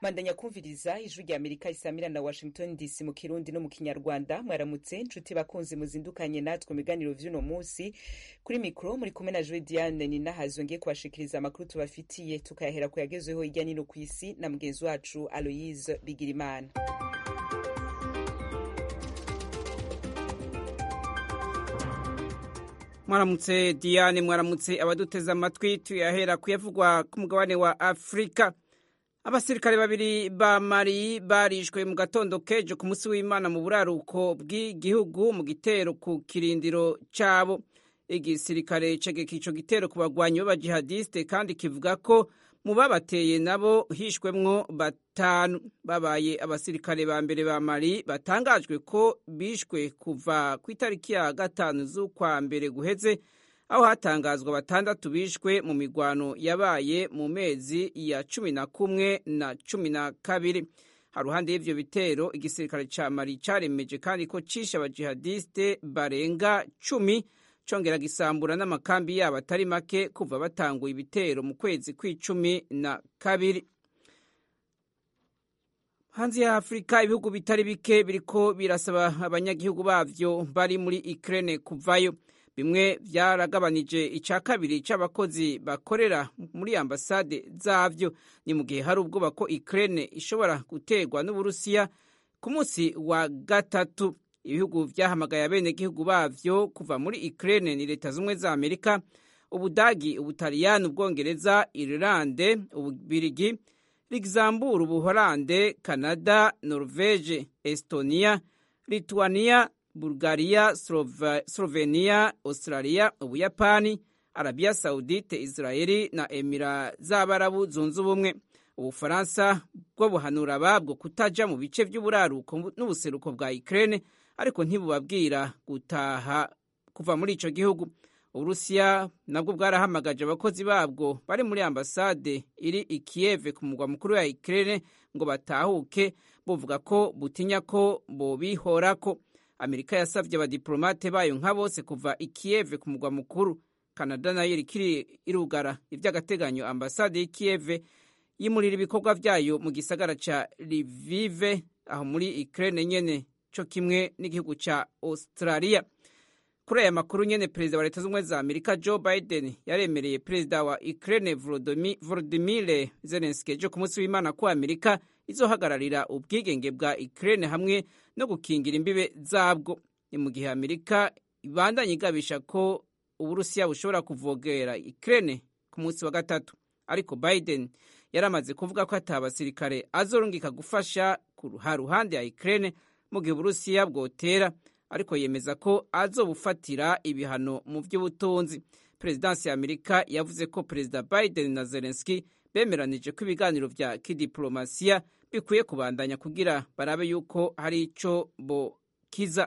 mandanya kumviriza ijwi rya amerika isamira na washington dc mu kirundi no mu kinyarwanda mwaramutse nshuti bakunzi muzindukanye natwe mu biganiro vy'uno munsi kuri mikro muri kumwe na jwe diane ninahazo ngiye kubashikiriza amakuru tubafitiye tukayahera ku yagezweho hirya nino ku isi na mugenzi wacu aloyise bigirimana mwaramutse diane mwaramutse abaduteze amatwi tuyahera kuyavugwa ku mugabane wa afurika abasirikare babiri ba mari barishwe mu gatondo kejo ku munsi w'imana mu buraruko bw'igihugu mu gitero ku kirindiro cyabo igisirikare cegeka ico gitero ku bagwanyi b'abajihadiste kandi kivuga ko mu babateye nabo hishwemwo batanu babaye abasirikare ba mbere ba mari batangajwe ko bishwe kuva ku itariki ya gatanu z'ukwa mbere guheze aho hatangazwa batandatu bishwe mu migwano yabaye mu mezi ya cumi na kumwe na cumi na kabiri haruhande y'ivyo bitero igisirikare ca mari caremeje kandi ko cishe abajihadiste barenga cumi congera gisambura n'amakambi yabo atari make kuva batanguye ibitero mu kwezi kw'icumi na kabiri hanze ya afurika ibihugu bitari bike biriko birasaba abanyagihugu bavyo bari muri ukraine kuvayo bimwe vyaragabanije ica kabiri c'abakozi bakorera muri ambasade zavyo ni mu gihe hari ubwoba ko ukraine ishobora guterwa n'uburusiya ku munsi wa gatatu ibihugu vyahamagaye abenegihugu bavyo kuva muri Ukraine ni leta zumwe za Amerika ubudagi ubutaliyani ubwongereza Irlande ububirigi Luxembourg ubuholande Canada Norvege Estonia Lithuania Bulgaria Slovenia Australia ubuyapani Arabia Saudite Israeli na Emira z'Abarabu zunze ubumwe ubufaransa bwo buhanura babwo kutaja mu bice vy'uburaruko n'ubuseruko bwa Ukraine ariko ntibubabwira gutaha kuva muri ico gihugu uburusiya nabwo bwarahamagaje abakozi babwo bari muri ambasade iri i Kiev ku mugwa mukuru wa Ukraine ngo batahuke buvuga ko butinya ko bobihorako amerika yasavye abadiplomate bayo nka bose kuva i Kiev ku mugwa mukuru Canada nayo irikiri irugara ivy'agateganyo ambasade y'i Kiev yimurira ibikorwa vyayo mu gisagara ca Lviv aho muri Ukraine nyene co kimwe n'igihugu ca Australia. Kuri aya makuru nyene perezida wa leta z'ubumwe za Amerika Joe Biden yaremereye perezida wa Ukraine Volodymyr Zelensky ejo ku munsi w'Imana ko Amerika izohagararira ubwigenge bwa Ukraine hamwe no gukingira imbibe zabwo. Ni mu gihe Amerika ibandanye igabisha ko Uburusiya bushobora kuvogera Ukraine ku munsi wa gatatu. Ariko Biden yaramaze kuvuga ko ata basirikare azorungika gufasha ku ruhande ya Ukraine mu gihe uburusiya bwotera ariko yemeza ko azobufatira ibihano mu by'ubutunzi perezidansi ya amerika yavuze ko perezida biden na zelensky bemeranije ko ibiganiro vya kidiplomasiya bikwiye kubandanya kugira barabe yuko hari ico bokiza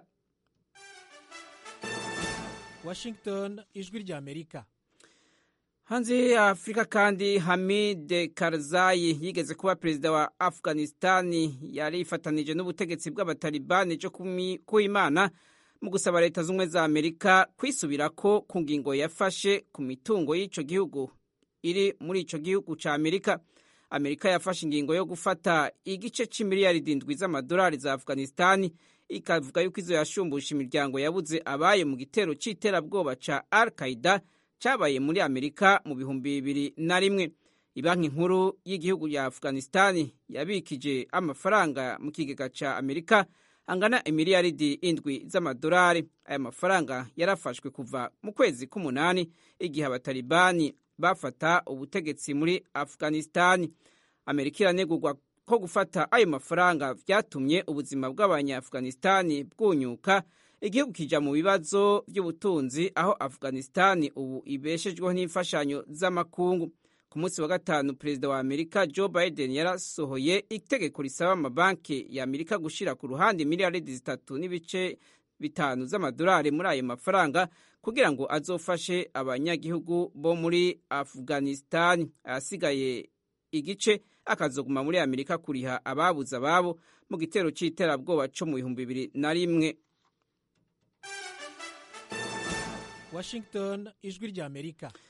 washington ijwi rya amerika hanze ya afurika kandi hamid karzayi yigeze kuba perezida wa afghanistani yari ifatanije n'ubutegetsi bw'abatalibani cyo kuimana mu gusaba leta z'ubumwe za amerika kwisubirako ku ngingo yafashe ku mitungo y'ico gihugu iri muri ico gihugu ca amerika amerika yafashe ingingo yo gufata igice c'imiliyaridi indwi z'amadolari za afghanistani ikavuga yuko izo yashumbusha imiryango yabuze abayo mu gitero c'iterabwoba ca al qaida cyabaye muri amerika mu bihumbi bibiri na rimwe ibanki nkuru y'igihugu ya afghanistani yabikije amafaranga mu kigega ca amerika angana imiliyaridi indwi z'amadolari aya mafaranga yarafashwe kuva mu kwezi k'umunani igihe abatalibani bafata ubutegetsi muri afghanistani amerika iranegurwa ko gufata ayo mafaranga vyatumye ubuzima bw'abanya-afghanistani bwunyuka igihugu kija mu bibazo by'ubutunzi aho afghanistani ubu ibeshejweho n'imfashanyo z'amakungu ku munsi wa gatanu perezida wa amerika joe biden yarasohoye itegeko risaba amabanki ya amerika gushira ku ruhande miliyaridi zitatu n'ibice bitanu z'amadolari muri ayo mafaranga kugira ngo azofashe abanyagihugu bo muri afghanistani ayasigaye igice akazoguma muri amerika kuriha ababuze ababo mu gitero c'iterabwoba co mu bihumbi bibiri na rimwe washington ijwi rya amerika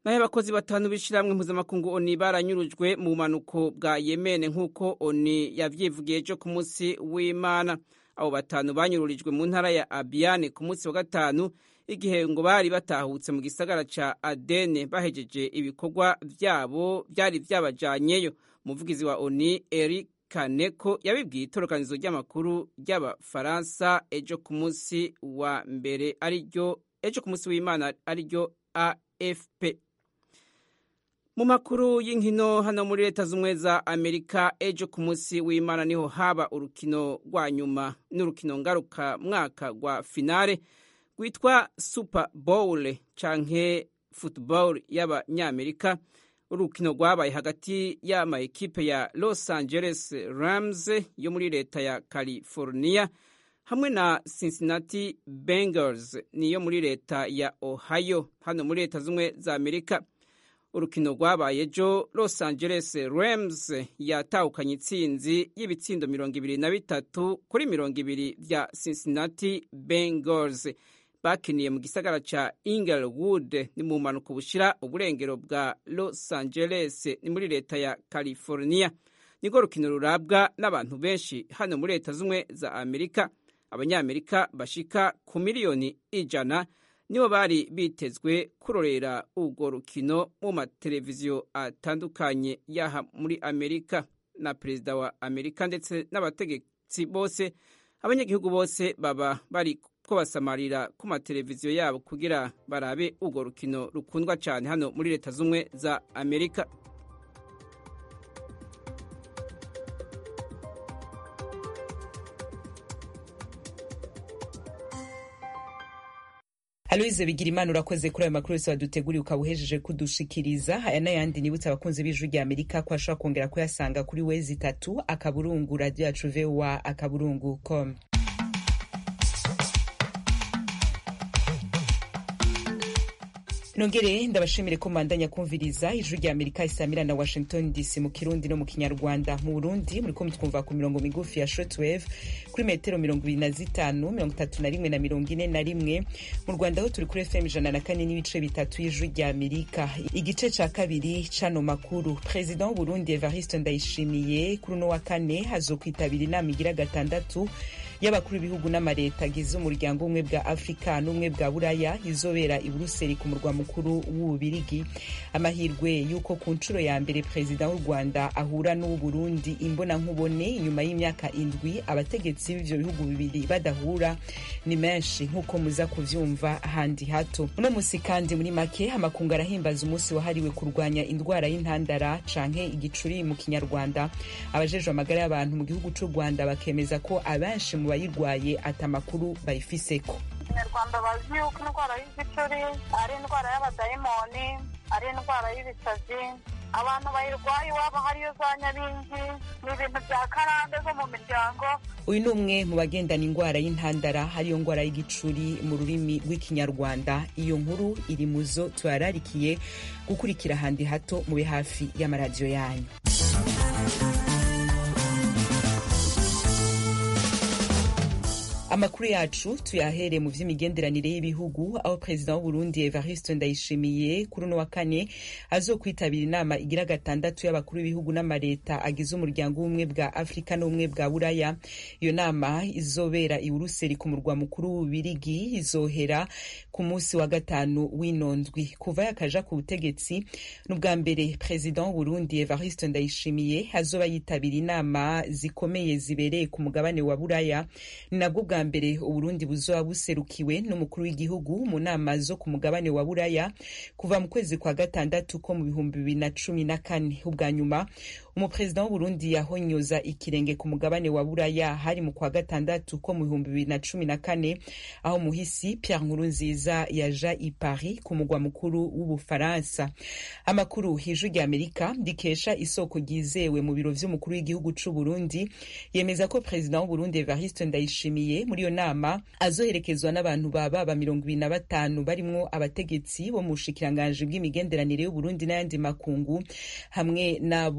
naho abakozi batanu b'ishyirahamwe mpuzamakungu oni baranyurujwe mu bumanuko bwa yemene nk'uko oni yavyivugiye ejo ku munsi w'imana abo batanu banyururijwe mu ntara ya abiyane ku munsi wa gatanu igihe ngo bari batahutse mu gisagara ca adene bahejeje ibikorwa vyabo vyari vyabajanyeyo umuvugizi wa oni eric kaneko yabibwiye itorokanizo ry'amakuru ry'abafaransa ejo ku munsi wa mbere ariryo ejo ku munsi w'imana ariryo afp mu makuru y'inkino hano muri leta z'ubumwe za amerika ejo ku munsi w'imana niho haba urukino rwa nyuma n'urukino ngaruka mwaka rwa finale rwitwa super bowl canke football y'abanyamerika urukino rwabaye hagati y'ama ekipe ya los angeles rams yo muri leta ya california hamwe na cincinnati bengals niyo muri leta ya ohio hano muri leta z'ubumwe za amerika urukino rwabaye ejo los angeles rams yatahukanye intsinzi y'ibitsindo mirongo ibiri na bitatu kuri mirongo ibiri vya cincinnati bengals bakiniye mu gisagara ca inglewood ni mu mpanuka bushira uburengero bwa los angeles ni muri leta ya california nirwo rukino rurabwa n'abantu benshi hano muri leta z'ubumwe za amerika abanyamerika bashika ku miliyoni ijana nibo bari bitezwe kurorera urwo rukino mu mateleviziyo atandukanye yaha muri amerika na perezida wa amerika ndetse n'abategetsi bose abanyagihugu bose baba bari ko basamarira ku mateleviziyo yabo kugira barabe urwo rukino rukundwa cyane hano muri leta z'ubumwe za amerika aloyize bigira imana urakoze kuri ayo makuru yose waduteguriye ukaba uhejeje kudushikiriza aya n'ayandi nibutse abakunzi b'ijwi rya amerika ko ashobora kongera kuyasanga kuri wezi itatu akaburungu radiyo yacu vowa akaburungu com nongere ndabashimire ko mandanya kumviriza ijwi rya amerika isamira na washington dc mu kirundi no mu kinyarwanda mu burundi muriko mutwumva ku mirongo migufi ya shortwave kuri metero mirongo ibiri na zitanu mirongo itatu na rimwe na mirongo ine na rimwe mu rwanda ho turi kuri fm ijana na kane n'ibice bitatu y'ijwi rya amerika igice ca kabiri cano makuru perezida w'uburundi evariste ndayishimiye kuri uno wa kane hazokwitabira inama igira gatandatu y'abakuru b'ibihugu n'amareta agize umuryango umwe bwa afurika n'ubumwe bwa buraya izobera i buruseli ku murwa mukuru w'ububirigi amahirwe y'uko ku nshuro ya mbere perezida w'u rwanda ahura n'uw'uburundi imbonankubone inyuma y'imyaka indwi abategetsi b'ivyo bihugu bibiri badahura ni menshi nk'uko muza kuvyumva handi hato uno musi kandi muri make amakungu arahimbaza umunsi wahariwe kurwanya indwara y'intandara canke igicuri mu kinyarwanda abajejwe amagara y'abantu mu gihugu c'u rwanda bakemeza ko abenshi mu bayirwaye ata makuru bayifiseko abanyarwanda bazi yuko indwara y'igicuri ari indwara y'abadayimoni ari indwara y'ibisazi abantu bayirwaye iwabo hariyo za nyabingi ni ibintu bya karande zo mu miryango uyu ni umwe mu bagendana indwara y'intandara hariyo ndwara y'igicuri mu rurimi rw'ikinyarwanda iyo nkuru iri mu zo tuhararikiye gukurikira ahandi hato mube hafi y'amaradiyo yanyu amakuru yacu tuyahere mu vy'imigenderanire y'ibihugu aho perezida w'uburundi evariste ndayishimiye kuri uno wa kane azokwitabira inama igira gatandatu y'abakuru b'ibihugu n'amareta agize umuryango w'ubumwe bwa afurika n'ubumwe bwa buraya iyo nama izobera i buruseli ku murwa mukuru w'ububirigi izohera ku munsi wa gatanu w'inondwi kuva yakaja ku butegetsi n'ubwa mbere perezida w'uburundi evariste ndayishimiye azoba yitabira inama zikomeye zibereye ku mugabane wa buraya ni nabwo bwa mbere uburundi buzoba buserukiwe n'umukuru w'igihugu mu nama zo ku mugabane wa buraya kuva mu kwezi kwa gatandatu ko mu bihumbi bibiri na cumi na kane ubwa nyuma umuperezida w'uburundi yahonyoza ikirenge ku mugabane wa buraya hari mu kwa gatandatu ko mu bihumbi bibiri na cumi na kane aho muhisi pierre nkurunziza yaja i paris ku mugwa mukuru w'ubufaransa amakuru hijwi rya amerika rikesha isoko ryizewe mu biro vy'umukuru w'igihugu c'uburundi yemeza ko perezida w'uburundi evariste ndayishimiye muri iyo nama azoherekezwa n'abantu baba ba mirongo ibiri na batanu barimwo abategetsi bo mu bushikiranganji bw'imigenderanire y'uburundi n'ayandi makungu hamwe n'abo mu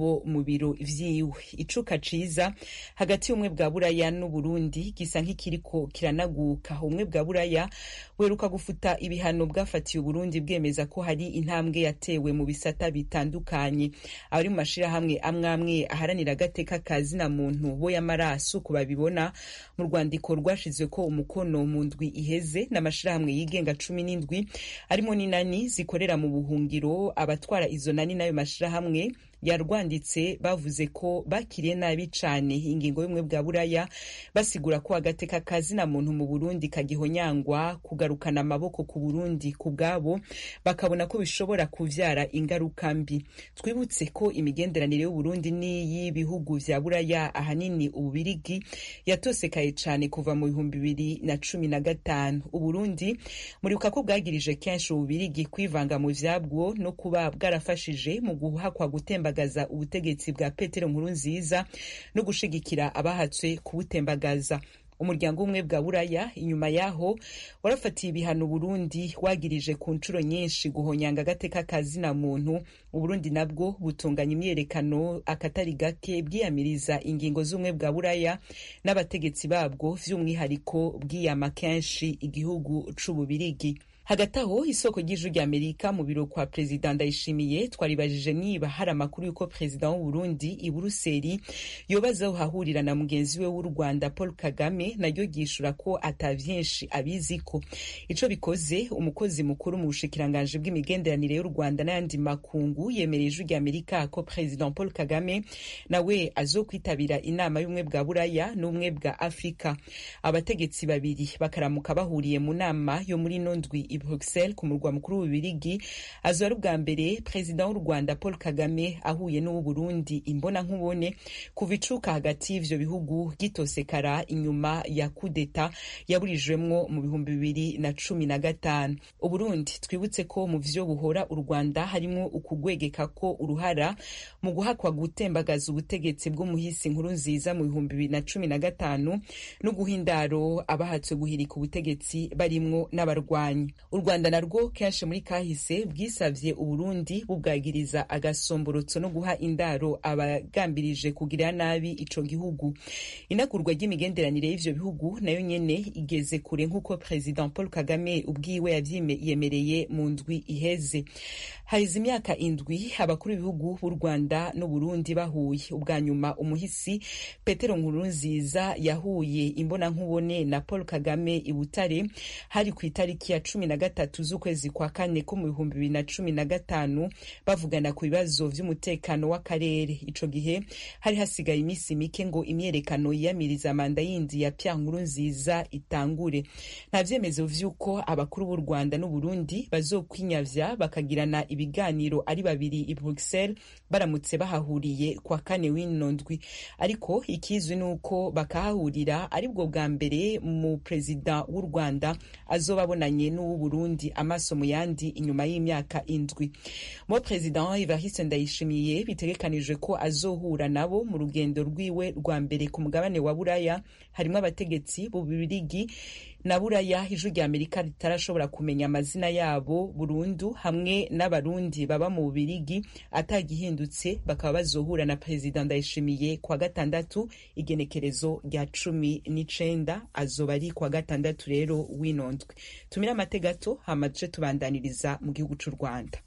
biro vyiwe icuka ciza hagati y'ubumwe bwa buraya n'uburundi gisa nk'ikiriko kiranaguka ubumwe bwa buraya weruka gufuta ibihano bwafatiye uburundi bwemeza ko hari intambwe yatewe mu bisata bitandukanye abari mu mashirahamwe amwe amwe aharanira agateka ka zina muntu bo y'amaraso ku babibona mu rwandiko rwashizwe ko umukono mu ndwi iheze n'amashirahamwe yigenga cumi n'indwi arimo n'inani zikorera mu buhungiro abatwara izo nani n'ayo mashirahamwe yarwanditse bavuze ko bakiriye nabi cane ingingo y'ubumwe bwa buraya basigura ko agateka ka zina muntu mu burundi kagihonyangwa kugarukana amaboko ku burundi ku bwabo bakabona ko bishobora kuvyara ingaruka mbi twibutse ko imigenderanire y'uburundi n'iy'ibihugu vya buraya ahanini ububirigi yatosekaye cane kuva mu bihumbi bibiri na cumi na gatanu uburundi muribuka ko bwagirije kenshi ububirigi kwivanga mu vyabwo no kuba bwarafashije mu guhakwa gutemba gutembagaza ubutegetsi bwa petero nkuru nziza no gushigikira abahatswe kubutembagaza umuryango umwe bwa buraya inyuma yaho warafatiye ibihano burundi wagirije ku nshuro nyinshi guhonyanga agateka ka zina muntu uburundi nabwo butunganya imyerekano akatari gake bwiyamiriza ingingo z'ubumwe bwa buraya n'abategetsi babwo vy'umwihariko bwiyama kenshi igihugu c'ububirigi hagati aho isoko ry'ijwi rya amerika mu biro kwa perezida ndayishimiye twaribajije niba hari amakuru y'uko perezida w'uburundi i buruseli yobazaho hahurira na mugenzi we w'u rwanda paul kagame naryo ryishura ko ata vyinshi abiziko ico bikoze umukozi mukuru mu bushikiranganji bw'imigenderanire y'u rwanda n'ayandi makungu yemereye ijwi rya amerika ko perezida paul kagame nawe azokwitabira inama y'ubumwe bwa buraya n'ubumwe bwa afurika abategetsi babiri bakaramuka bahuriye mu nama yo muri ino ndwi i bruxelles ku murwa mukuru w'ububirigi azoba ari ubwa mbere perezida w'u rwanda paul kagame ahuye n'uw'uburundi imbona nkubone kuva icuka hagati y'ivyo bihugu gitosekara inyuma ya kudeta yaburijwemwo mu bihumbi bibiri na cumi na gatanu uburundi twibutse ko mu vyo buhora u rwanda harimwo ukugwegeka ko uruhara mu guhakwa gutembagaza ubutegetsi bw'umuhisi nkuru nziza mu bihumbi bibiri na cumi na gatanu no guha indaro abahatswe guhirika ubutegetsi barimwo n'abarwanyi u rwanda narwo kenshi muri kahise bwisavye uburundi bubwagiriza agasomborotso no guha indaro abagambirije kugirira nabi ico gihugu inagurwa ry'imigenderanire y'ivyo bihugu nayo nyene igeze kure nk'uko president paul kagame ubwiwe yavyiyemereye mu ndwi iheze haheze imyaka indwi abakuru b'ibihugu b'u rwanda n'uburundi bahuye ubwa nyuma umuhisi petero nkurunziza yahuye imbonankubone na paul kagame i butare hari ku itariki ya cumi na gatatu z'ukwezi kwa kane ko mu bihumbi bibiri na cumi na gatanu bavugana ku bibazo vy'umutekano w'akarere ico gihe hari hasigaye iminsi mike ngo imyerekano yiyamiriza manda yindi ya pya nkuru nziza itangure nta vyemezo vy'uko abakuru b'u rwanda n'uburundi bazokwinyavya bakagirana ibiganiro ari babiri i bruxelles baramutse bahahuriye kwa kane w'ino ndwi ariko ikizwi ni uko bakahahurira aribwo bwa mbere mu perezida w'u rwanda azoba abonanye n'uw'uburundi amaso mu yandi inyuma y'imyaka indwi mo perezida evariste ndayishimiye bitegekanijwe ko azohura nabo mu rugendo rwiwe rwa mbere ku mugabane wa buraya harimo abategetsi b'ububirigi na buraya ijwi rya amerika ritarashobora kumenya amazina yabo burundu hamwe n'abarundi baba mu bubirigi atagihindutse bakaba bazohura na perezida ndayishimiye kwa gatandatu igenekerezo rya cumi n'icenda azoba ari kwa gatandatu rero w'inondwe tumire amate gato hama duce tubandaniriza mu gihugu c'u rwanda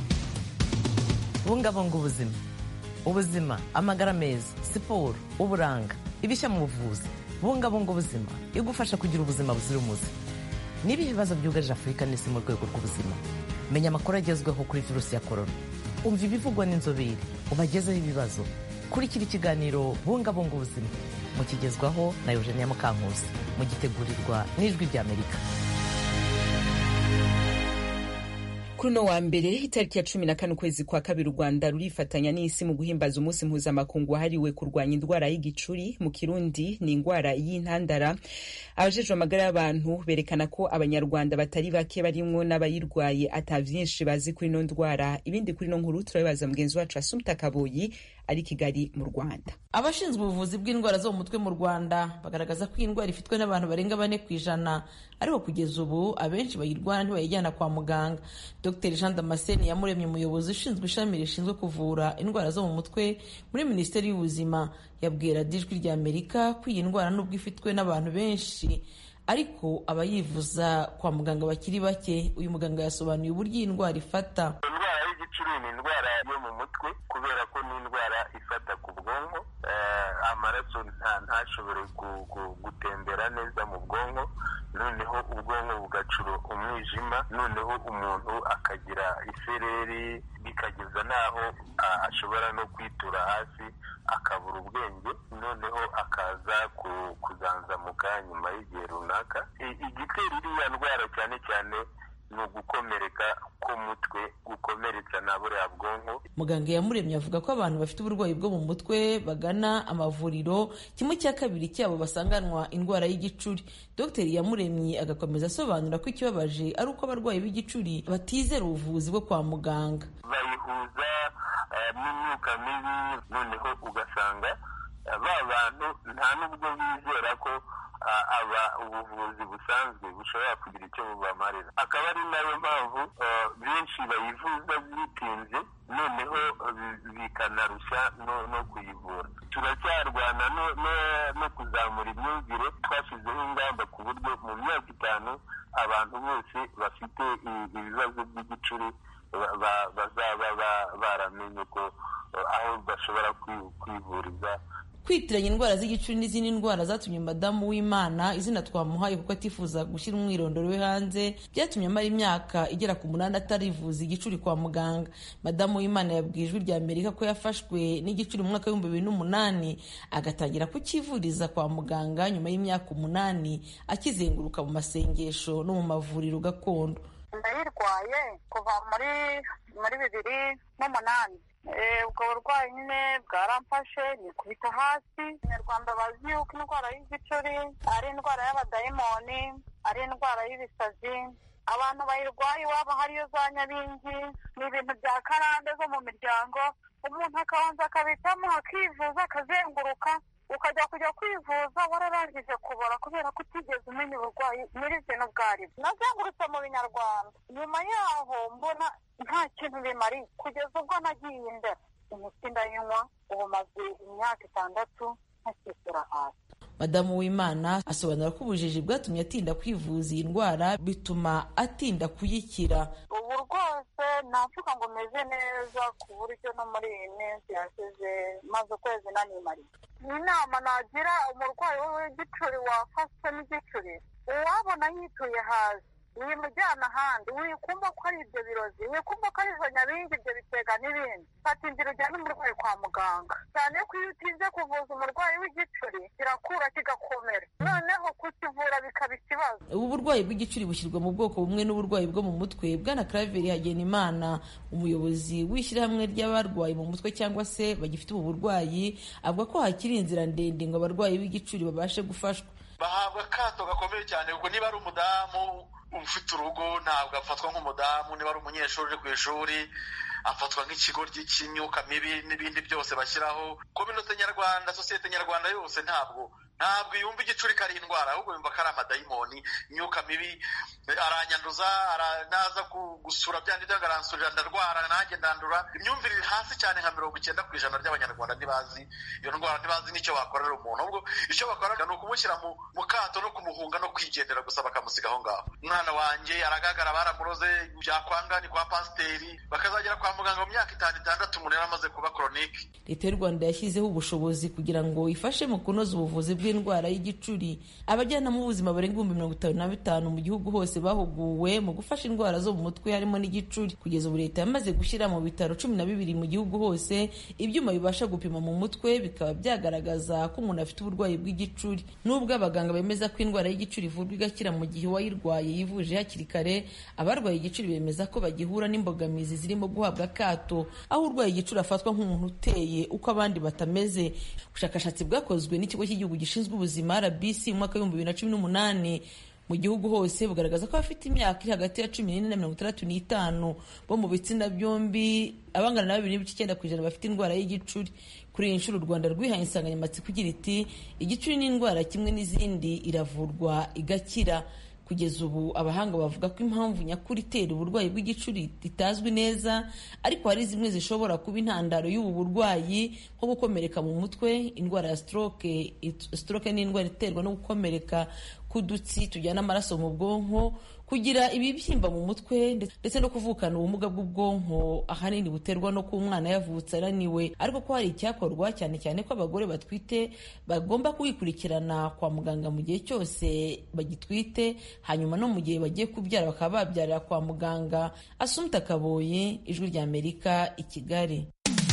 bungabunga ubuzima ubuzima amagara meza siporo uburanga ibishya mu buvuzi bungabunga ubuzima igufasha kugira ubuzima buzira umuze n'ibihe bibazo byugarije afurika n'isi mu rwego rw'ubuzima menya amakuru agezweho kuri virusi ya korona umva ibivugwa n'inzobere ubagezeho ibibazo kurikira ikiganiro bungabunga ubuzima mukigezwaho na eugenia mukankusi mugitegurirwa n'ijwi ry'amerika kuri uno wa mbere itariki ya cumi na kane ukwezi kwa kabiri u rwanda rurifatanya n'isi mu guhimbaza umunsi mpuzamakungu wahariwe kurwanya indwara y'igicuri mu kirundi ni indwara y'intandara abajejwe amagara y'abantu berekana ko abanyarwanda batari bake barimwo n'abayirwaye ata vyinshi bazi kuri ino ndwara ibindi kuri ino nkuru turabibaza mugenzi wacu asumta kaboyi ari kigali mu rwanda abashinzwe ubuvuzi bw'indwara zo mu mutwe mu rwanda bagaragaza ko iyi ndwara ifitwe n'abantu barenga bane ku ijana ariko kugeza ubu abenshi bayirwara ntibayijyana kwa muganga dr jean damascene yamuremye umuyobozi ushinzwe ishami rishinzwe kuvura indwara zo mu mutwe muri minisiteri y'ubuzima yabwira dijwi rya amerika ko iyi ndwara nubwo ifitwe n'abantu benshi ariko abayivuza kwa muganga bakiri bake uyu muganga yasobanuye uburyo iyi ndwara ifata indwara y'igicuri ni indwara yo mu mutwe kubera ko ni indwara ifata ku bwonko amaraso ntashobore gutembera neza mu bwonko noneho ubwonko bugacura umwijima noneho umuntu akagira isereri bikageza n'aho ashobora no kwitura hasi akabura ubwenge noneho akaza kuzanzamuka nyuma y'igihe runaka igitera iriya ndwara cyane cyane ni ugukomereka k'umutwe gukomeretsa na buriya bwonko muganga yamuremye avuga ko abantu bafite uburwayi bwo mu mutwe bagana amavuriro kimwe cya kabiri cyabo basanganwa indwara y'igicuri dr yamuremye agakomeza asobanura ko ikibabaje ari uko abarwayi b'igicuri batizera ubuvuzi bwo kwa muganga bayihuza n'imyuka mibi noneho ugasanga ba bantu nta n'ubwo bizera ko aba ubuvuzi busanzwe bushobora kugira icyo bubamarira akaba ari nayo mpamvu benshi bayivuza bitinze noneho bikanarushya no kuyivura turacyarwana no kuzamura imyumvire twashyizeho ingamba ku buryo mu myaka itanu abantu bose bafite ibibazo by'igicuri bazaba baramenye ko aho bashobora kwivuriza kwitiranya indwara z'igicuri n'izindi ndwara zatumye madamu w'imana izina twamuhaye kuko atifuza gushyira umwirondoro we hanze byatumye amara imyaka igera ku munani atarivuza igicuri kwa muganga madamu w'imana yabwiye ijwi rya amerika ko yafashwe n'igicuri mu mwaka w'ibihumbi bibiri n'umunani agatangira kukivuriza kwa muganga nyuma y'imyaka umunani akizenguruka mu masengesho no mu mavuriro gakondo ndayirwaye kuva muri muri bibiri n'umunani ubwo burwayi nyine bwaramfashe nikubita hasi abanyarwanda bazi yuko indwara y'igicuri ari indwara y'abadayimoni ari indwara y'ibisazi abantu bayirwaye iwabo hariyo za nyabingi ni ibintu bya karande zo mu miryango umuntu akabanza akabitamo akivuza akazenguruka ukajya kujya kwivuza wararangije kubora kubera ko utigeze umenya uburwayi nyirizina ubwo ari bwo nazengurutse mu binyarwanda nyuma yaho mbona nta kintu bimariye kugeza ubwo nagiye imbere imiti ndayinywa ubu maze imyaka itandatu ntakishyura hasi madamu w'imana asobanura ko ubujiji bwatumye atinda kwivuza iyi ndwara bituma atinda kuyikira ubu rwose navuga ngo meze neza ku buryo no muri iyi minsi yashize maze ukwezi nanimariye inama nagira umurwayi w'igicuri wafashwe n'igicuri uwabona yituye hasi wimujyana ahandi wikumva ko ari ibyo birozi wikumva ko ari izo nyabingi ibyo bitega n'ibindi fata inzira ujyane umurwayi kwa muganga cyane ko iyo utinze kuvuza umurwayi w'igicuri kirakura kigakomera noneho kukivura bikaba ikibazo ubu burwayi bw'igicuri bushyirwa mu bwoko bumwe n'uburwayi bwo mu mutwe bwana Claver Hagenimana umuyobozi w'ishyirahamwe ry'abarwayi mu mutwe cyangwa se bagifite ubu burwayi avuga ko hakiri inzira ndende ngo abarwayi b'igicuri babashe gufashwa bahabwa akato gakomeye cyane kuko niba ari umudamu ufite urugo ntabwo afatwa nk'umudamu niba ari umunyeshuri uri ku ishuri afatwa nk'ikigoryi cy'imyuka mibi n'ibindi byose bashyiraho kominote nyarwanda sosiyete nyarwanda yose ntabwo ntabwo yumva igicuri ko ari indwara ahubwo yumva ko ari amadayimoni imyuka mibi aranyanduza naza gusura bya ndetse aransurira ndarwara nanjye ndandura imyumvire iri hasi cyane nka mirongo icyenda ku ijana by'abanyarwanda ntibazi iyo ndwara ntibazi n'icyo bakorera umuntu ahubwo icyo bakorera ni ukumushyira mu kato no kumuhunga no kwigendera gusa bakamusiga aho ngaho umwana wanjye aragagara baramuroze byakwanga ni kwa pasiteri bakazagera kwa muganga mu myaka itanu itandatu umuntu yari amaze kuba koronike leta y'u rwanda yashyizeho ubushobozi kugira ngo ifashe mu kunoza ubuvuzi bw'indwara y'igicuri abajyanama b'ubuzima barenga ibihumbi mirongo itanu na bitanu mu gihugu hose bahuguwe mu gufasha indwara zo mu mutwe harimo n'igicuri kugeza ubu leta yamaze gushyira mu bitaro cumi na bibiri mu gihugu hose ibyuma bibasha gupima mu mutwe bikaba byagaragaza ko umuntu afite uburwayi bw'igicuri nubwo abaganga bemeza ko indwara y'igicuri ivurwa igakira mu gihe uwayirwaye yivuje hakiri kare abarwaye igicuri bemeza ko bagihura n'imbogamizi zirimo guhabwa akato aho urwaye igicuri afatwa nk'umuntu uteye uko abandi batameze ubushakashatsi bwakozwe n'ikigo cy'igihugu gishinzwe ubuzima rbc mu mwaka w'ibihumbi bibiri na cumi n'umunani mu gihugu hose bugaragaza ko abafite imyaka iri hagati ya cumi n'ine na mirongo itandatu n'itanu bo mu bitsina byombi abangana na babiri n'ibice icyenda ku ijana bafite indwara y'igicuri kuri iyi nshuro u rwanda rwihaye insanganyamatsiko igira iti igicuri ni indwara kimwe n'izindi iravurwa igakira kugeza ubu abahanga bavuga ko impamvu nyakuri itera uburwayi bw'igicuri itazwi neza ariko hari zimwe zishobora kuba intandaro y'ubu burwayi nko gukomereka mu mutwe indwara ya stroke stroke ni indwara iterwa no gukomereka k'udutsi tujyana amaraso mu bwonko kugira ibibyimba mu mutwe ndetse no kuvukana ubumuga bw'ubwonko ahanini buterwa no kuba umwana yavutse araniwe ariko ko hari icyakorwa cyane cyane ko abagore batwite bagomba kubikurikirana kwa muganga mu gihe cyose bagitwite hanyuma no mu gihe bagiye kubyara bakaba babyarira kwa muganga asumta kaboye ijwi rya amerika i kigali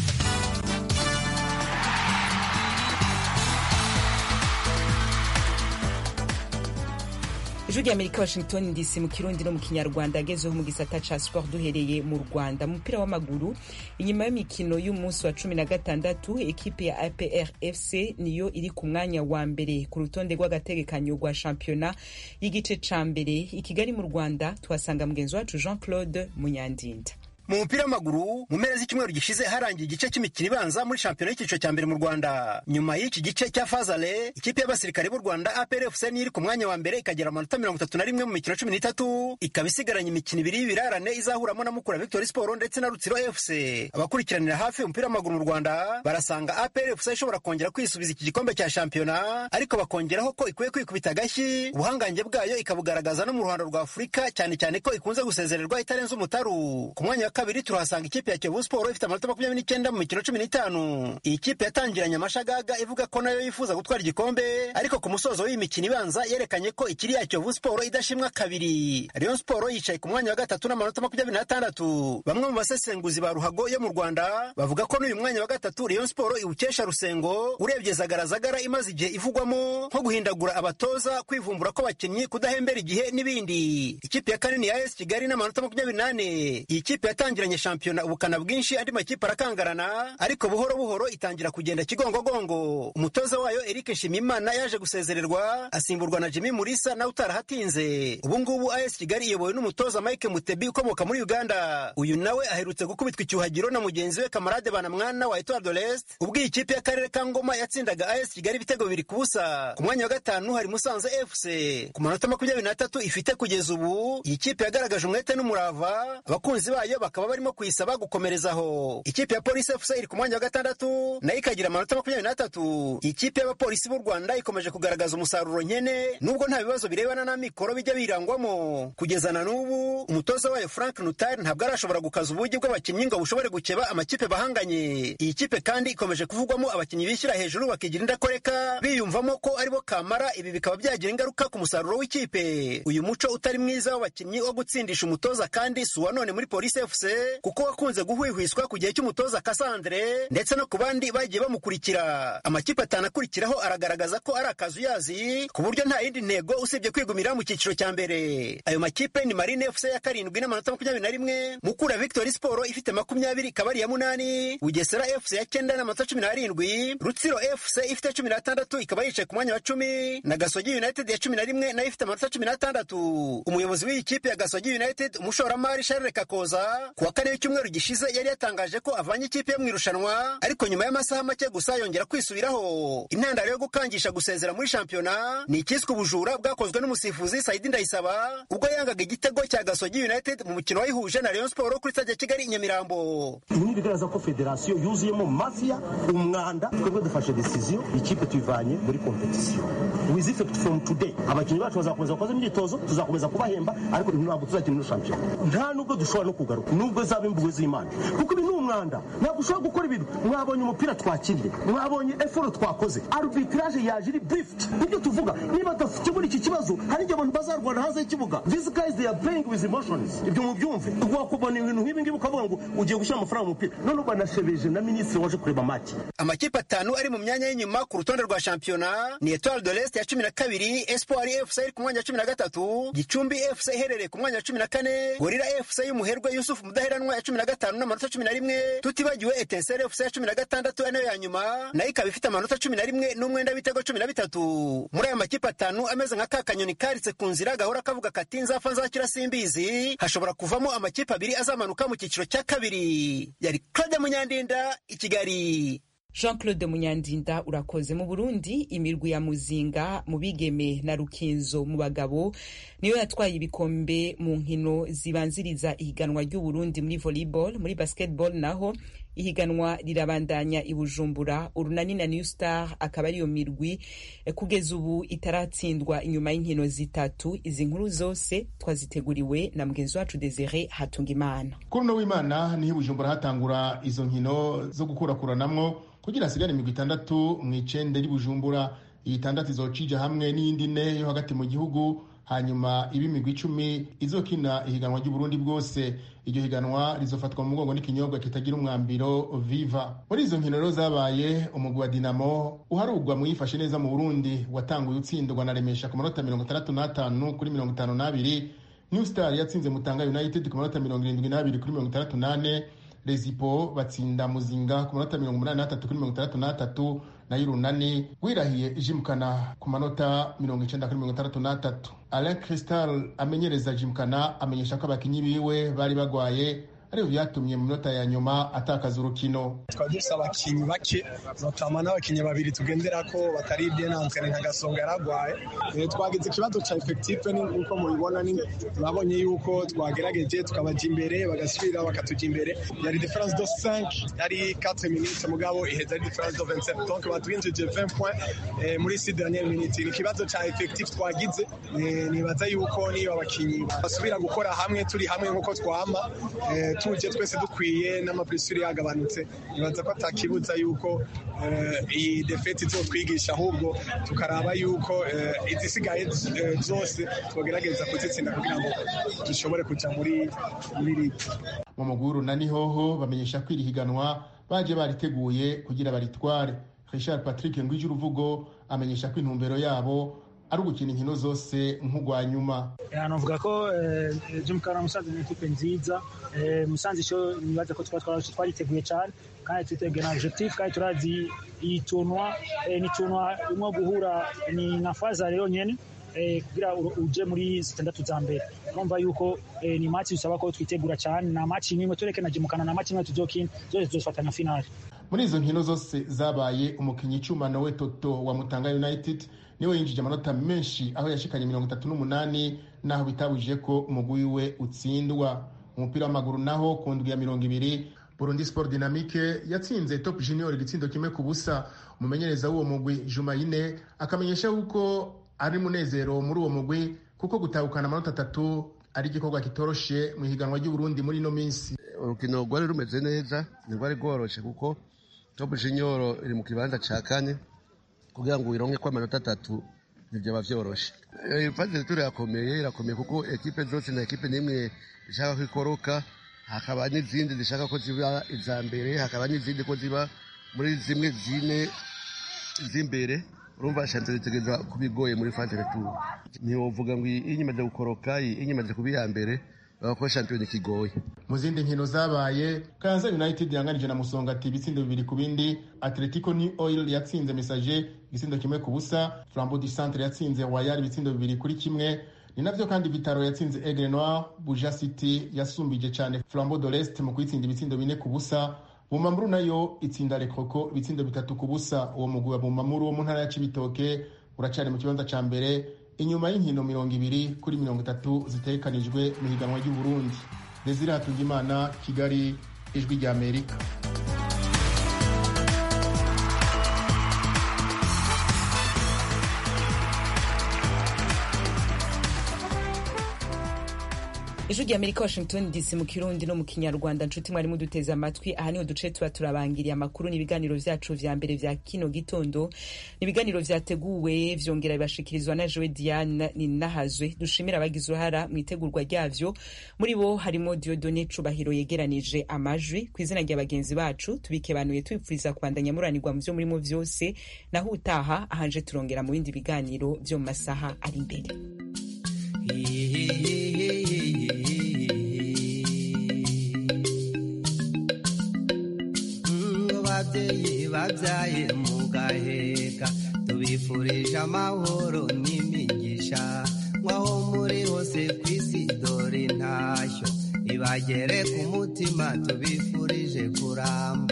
ijwi rya amerika washington dc mu kirundi no mu kinyarwanda agezeho mu gisata ca sport duhereye mu rwanda mu mupira w'amaguru inyuma y'imikino y'umunsi wa cumi na gatandatu ekipe ya apr fc niyo iri ku mwanya wa mbere ku rutonde rw'agategekanyo rwa shampiyona y'igice ca mbere i kigali mu rwanda tuhasanga mugenzi wacu jean claude munyandinda mu mupira w'amaguru mu mpera z'icyumweru gishize harangiye igice cy'imikino ibanza muri shampiyona y'icyiciro cya mbere mu rwanda nyuma y'iki gice cya fazale ikipe y'abasirikare b'u rwanda aprfc niyo iri ku mwanya wa mbere ikagira amanota mirongo itatu na rimwe mu mikino cumi n'itatu ikaba isigaranye imikino ibiri y'ibirarane izahuramo na mukura victory sport ndetse na rutsiro fc abakurikiranira hafi umupira w'amaguru mu rwanda barasanga aprfc ishobora kongera kwisubiza iki gikombe cya shampiyona ariko bakongeraho ko ikwiye kwikubita agashyi ubuhangange bwayo ikabugaragaza no mu ruhando rwa afurika cyane cyane ko ikunze gusezererwa itarenze umutaru ku mwanya kabiri turahasanga ikipe ya Kiyovu Sport ifite amanota makumyabiri n'icyenda mu mikino cumi n'itanu iyi kipe yatangiranye amashagaga ivuga ko nayo yifuza gutwara igikombe ariko ku musozo w'iyi mikino ibanza yerekanye ko ikiri ya Kiyovu Sport idashimwa kabiri Rayon Sport yicaye ku mwanya wa gatatu n'amanota makumyabiri n'atandatu bamwe mu basesenguzi ba ruhago yo mu Rwanda bavuga ko n'uyu mwanya wa gatatu Rayon Sport iwukesha Rusengo urebye zagaragara imaze igihe ivugwamo nko guhindagura abatoza kwivumbura ko abakinnyi kudahembera igihe n'ibindi ikipe ya kane ni ya AS Kigali n'amanota makumyabiri n'ane iyi kipe yatangiranye shampiyona ubukana bwinshi andi makipe arakangarana ariko buhoro buhoro itangira kugenda kigongogongo umutoza wayo Eric Nshimiyimana yaje gusezererwa asimburwa na Jimmy Mulisa nawe utarahatinze ubu ngubu AS Kigali iyobowe n'umutoza Mike Mutebi ukomoka muri Uganda uyu nawe aherutse gukubitwa icyuhagiro na mugenzi we Kamarade Banamwana wa Etoile de l'Est ubwo iyi kipe y'akarere ka Ngoma yatsindaga AS Kigali ibitego bibiri ku busa ku mwanya wa gatanu hari Musanze FC ku manota makumyabiri n'atatu ifite kugeza ubu iyi kipe yagaragaje umwete n'umurava abakunzi bayo bakaba barimo kuyisaba gukomerezaho ikipe ya polisi fc iri ku mwanya wa gatandatu nayo ikagira amanota makumyabiri n'atatu ikipe y'abapolisi b'u rwanda ikomeje kugaragaza umusaruro nkene nubwo nta bibazo birebana n'amikoro bijya birangwamo kugeza na n'ubu umutoza wayo frank nutari ntabwo arashobora gukaza ubugi bw'abakinnyi ngo bushobore gukeba amakipe bahanganye iyi kipe kandi ikomeje kuvugwamo abakinnyi bishyira hejuru bakigira indakoreka biyumvamo ko aribo kamara ibi bikaba byagira ingaruka ku musaruro w'ikipe uyu muco utari mwiza w'abakinnyi wo gutsindisha umutoza kandi si uwa none muri polisi fc kuko wakunze guhwihwiswa ku gihe cy'umutoza Cassandre ndetse no ku bandi bagiye bamukurikira amakipe atanu akurikiraho aragaragaza ko ari akazuyazi ku buryo nta yindi ntego usibye kwigumira mu cyiciro cya mbere ayo makipe ni Marine FC ya karindwi n'amanota makumyabiri na rimwe Mukura Victory Sport ifite makumyabiri Kabari ya munani Bugesera FC ya cyenda n'amanota cumi n'arindwi Rutsiro FC ifite cumi n'atandatu ikaba yicaye ku mwanya wa cumi na Gasogi United ya cumi na rimwe nayo ifite amanota cumi n'atandatu umuyobozi w'iyi kipe ya Gasogi United umushoramari Charles Kakoza ku wa kane w'icyumweru gishize yari yatangaje ko avanye ikipe yo mu irushanwa ariko nyuma y'amasaha make gusa yongera kwisubiraho intandaro yo gukangisha gusezera muri shampiyona ni ikiswe ubujura bwakozwe n'umusifuzi Saidi Ndayisaba ubwo yangaga igitego cya Gasogi United mu mukino wayihuje na Rayon Sport kuri stade ya Kigali i Nyamirambo ibi ni bigaragaza ko federasiyo yuzuyemo mafiya umwanda twebwe dufashe decision ikipe tuyivanye muri competition with effect from today abakinnyi bacu bazakomeza bakoze imyitozo tuzakomeza kubahemba ariko ntabwo tuzakina ino shampiyona nta nubwo dushobora no kugaruka nubwo zaba imbuwe z'imana kuko ibi ni umwanda ntabwo ushobora gukora ibintu mwabonye umupira twakiriye mwabonye eforo twakoze arbitrage yaje iri briefed nibyo tuvuga niba tudakemura iki kibazo hari igihe abantu bazarwana hanze y'ikibuga these guys they are playing with emotions ibyo mubyumve wakubona ibintu nk'ibi ngibi ukavuga ngo ugiye gushyira amafaranga mu mupira none banashebeje na minisitiri waje kureba make amakipe atanu ari mu myanya y'inyuma ku rutonde rwa shampiyona ni etoile de l'est ya cumi na kabiri espoir fc iri ku mwanya wa cumi na gatatu gicumbi fc iherereye ku mwanya wa cumi na kane gorira fc y'umuherwe yusufu mudaheranwa ya cumi na gatanu n'amanota cumi na rimwe tutibagiwe etenseri fc ya cumi na gatandatu ari nayo ya nyuma nayo ikaba ifite amanota cumi na rimwe n'umwenda w'ibitego cumi na bitatu muri aya makipe atanu ameze nka ka kanyoni karitse ku nzira gahora kavuga kati nzapfa nzakira simbizi hashobora kuvamo amakipe abiri azamanuka mu cyiciro cya kabiri yari claude munyandinda i kigali jean claude munyandinda urakoze mu burundi imirwi ya muzinga mu bigeme na rukinzo mu bagabo niyo yatwaye ibikombe mu nkino zibanziriza ihiganwa ry'uburundi muri volleyball muri basketball naho ihiganwa rirabandanya i bujumbura urunani na new star akaba ariyo mirwi kugeza ubu itaratsindwa inyuma y'inkino zitatu izi nkuru zose twaziteguriwe na mugenzi wacu desire hatungimana kuri uno w'imana niho i bujumbura hatangura izo nkino zo gukurakuranamwo kugira hasigare imigwi itandatu mu icende ry'ubujumbura iyi itandatu izocija hamwe n'iyindi ne yo hagati mu gihugu hanyuma iba imigwi icumi izokina ihiganwa ry'uburundi bwose iryo higanwa rizofatwa mu mugongo n'ikinyobwa kitagira umwambiro viva muri izo nkino rero zabaye umugwi wa dinamo uharugwa mu yifashe neza mu burundi watanguye utsindwa na remesha ku manota mirongo itandatu n'atanu kuri mirongo itanu n'abiri new star yatsinze mutanga united ku manota mirongo irindwi n'abiri kuri mirongo itandatu n'ane rezipo batsinda muzinga ku manota mirongo umunani n'atatu kuri mirongo itandatu n'atatu nayo urunani wirahiye ijimukana ku manota mirongo icenda kuri mirongo itandatu n'atatu alain cristal amenyereza jimukana amenyesha ko abakinyi biwe bari bagwaye ariyo vyatumye mu minota ya nyuma atakaza urukino twari dufise abakinyi bake notama n'abakinyi babiri tugenderako batari denantere nka gasonga yaragwaye twagize ikibazo ca efektife nkuko mubibona babonye yuko twagerageje tukabaja imbere bagasubira bakatuja imbere yari difference de 5 yari 4 minutes mugabo iheza ari difference de 27 donc batwinjije 20 points muri si dernière minute ni ikibazo ca efektife twagize nibaza yuko niyo abakinyi basubira gukora hamwe turi hamwe nkuko twama tuje twese dukwiye n'amapulisuri yagabanutse nibaza ko atakibuza yuko iyi defeti izotwigisha ahubwo tukaraba yuko izisigaye zose twagerageza kuzitsinda kugira ngo dushobore kuja muri ligi mu mugwi w'urunani hoho bamenyesha ko iri higanwa baje bariteguye kugira baritware richard patrick ngwije uruvugo amenyesha ko intumbero yabo ari ugukina inkino zose nk'ugwa nyuma navuga ko jimukana musanze ni ekipe nziza musanze icyo nibaza ko twariteguye cyane kandi twiteguye na objectif kandi turazi iyi tunwa ni tunwa imwe guhura ni na faza rero nyene kugira uje muri zitandatu za mbere urumva yuko ni match bisaba ko twitegura cyane na match imwe tureke na jimukana na match imwe tuzokina zose tuzofatanya finale muri izo nkino zose zabaye umukinnyi icuma nowe toto wa mutanga united niwe yinjije amanota menshi aho yashikanye mirongo itatu n'umunani naho bitabujije ko umugwi we utsindwa umupira w'amaguru naho ku ndwi ya mirongo ibiri burundi sport dynamique yatsinze top junior igitsindo kimwe ku busa umumenyereza w'uwo mugwi jumayine akamenyesha yuko ari munezero muri uwo mugwi kuko gutahukana amanota atatu ari igikorwa kitoroshe mu ihiganwa ry'uburundi muri ino minsi urukino rwari rumeze neza ntirwari rworoshe kuko top junior iri mu kibanza ca kane kugira ngo wironke ko amanota atatu ntibyaba vyoroshe ifaze turi irakomeye irakomeye kuko ekipe zose na ekipe n'imwe ishaka ko ikoroka hakaba n'izindi zishaka ko ziba iza mbere hakaba n'izindi ko ziba muri zimwe zine z'imbere urumva shanze zitegereza kuba igoye muri faze retour ntiwovuga ngo iyi imaze gukoroka iyi imaze kuba iya mbere ko shampiyona kigoye mu zindi nkino zabaye kayanza united yanganije na musongati ibitsindo bibiri ku bindi atletico new oil yatsinze message igitsindo kimwe ku busa flambeau du centre yatsinze wayar ibitsindo bibiri kuri kimwe ni navyo kandi vitaro yatsinze aigle noir buja city yasumbije cyane flambeau de l'est mu kuyitsinda ibitsindo bine ku busa bumamuru nayo itsinda lekoko ibitsindo bitatu ku busa uwo mugwi wa bumamuru wo mu ntara ya cibitoke uracari mu kibanza ca mbere inyuma y'inkino mirongo ibiri kuri mirongo itatu zitegekanijwe mu higanwa ry'uburundi desire hatungimana kigali ijwi rya amerika ijwi rya amerika washington dc mu kirundi no mu kinyarwanda nshuti mwari muduteze amatwi aha niho duce tuba turabangiriye amakuru n'ibiganiro vyacu vya mbere vya kino gitondo n'ibiganiro vyateguwe vyongera bibashikirizwa na joe diane ninahazwe dushimira abagize uruhara mu itegurwa ryavyo muri bo harimo diodone cubahiro yegeranije amajwi ku izina rya bagenzi bacu tubikebanuye tubipfuriza kubandanya muranirwa mu vyo murimo vyose naho utaha ahanje turongera mu bindi biganiro vyo mu masaha ari imbere ababyeyi babyaye mugaheka tubifurije amahoro n'imigisha nk'aho muri hose ku isi dore intashyo ibagere ku mutima tubifurije kuramba